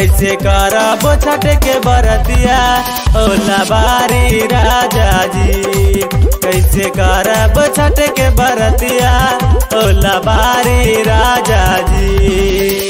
कैसे करब छठ के बरतिया ओला बारी राजा जी कैसे करब छठ के बरतिया ओला बारी राजा जी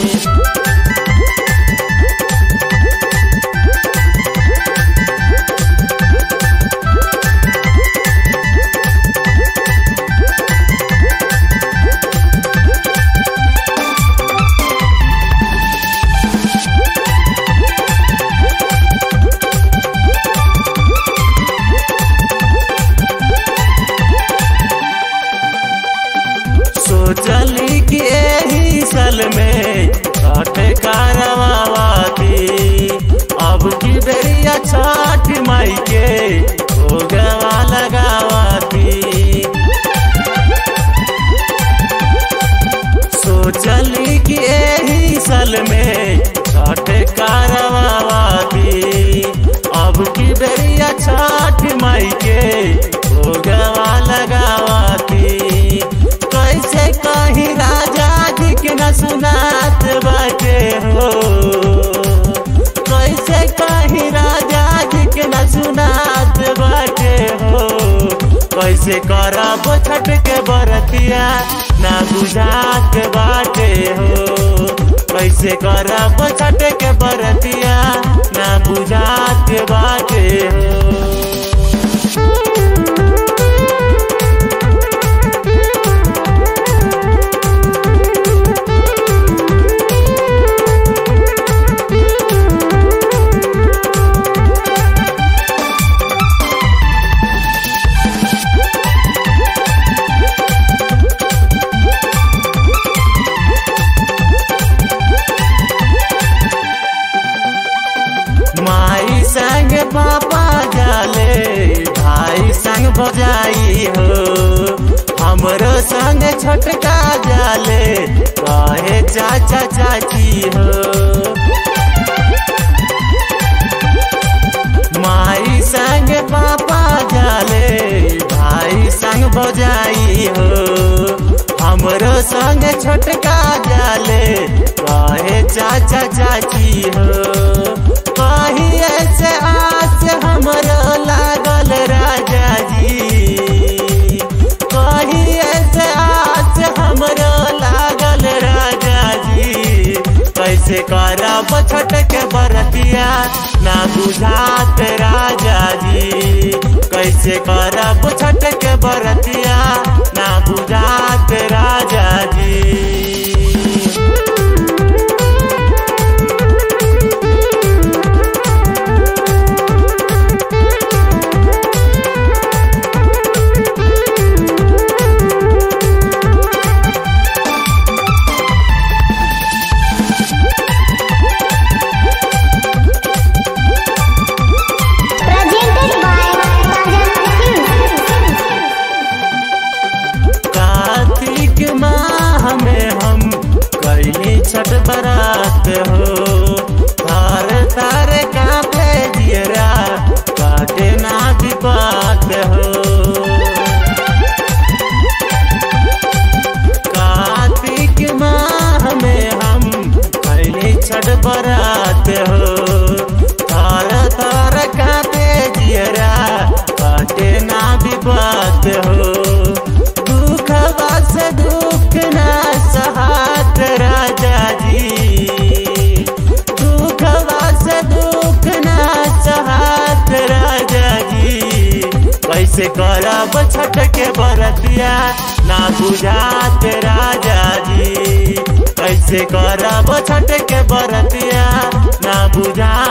सोचली कि एही साल में छठ कारवाती अब की बेरिया छठ माई के भोगवा लगावाती सोचली कि एही साल में छठ कारवाती अब की बेरिया छठ माई के भोगवा लगावाती कैसे कहीं राजा जी के न सुनात बाटे हो कैसे कहीं राजा जी के न सुनात बाटे हो कैसे करब छठ के बरतिया ना बुझात बाटे हो कैसे करब छठ के बरतिया ना बुझात बाटे हो माई संग पापा जाले भाई संग भजाई हो हमरो संग छोटका जाले कहे चाचा चाची हो माई संग पापा जाले भाई संग भजाई हो हमरो संग छोटका जाले कहे चाचा चाची हो कही ऐसे आस हमरो लागल राजा जी कही ऐसे आस हमरो लागल राजा जी कैसे करब छठ के बरतिया ना बुझात राजा जी कैसे करब छठ के बरतिया ना बुझात राजा जी Presented by Rajan कार्तिक माह में हम कैली छठ बरात हो तार तार कांपे जियरा काटे ना दिपात हो कार्तिक माह में हम कैली छठ बरात हो तार तार कांपे जियरा काटे ना दिपात हो दुख बस दुख ना सहात राजा जी दुख बस दुख ना सहात राजा जी कैसे करब छठ के बरतिया ना बुझात राजा जी कैसे करब छठ के बरतिया ना बुझात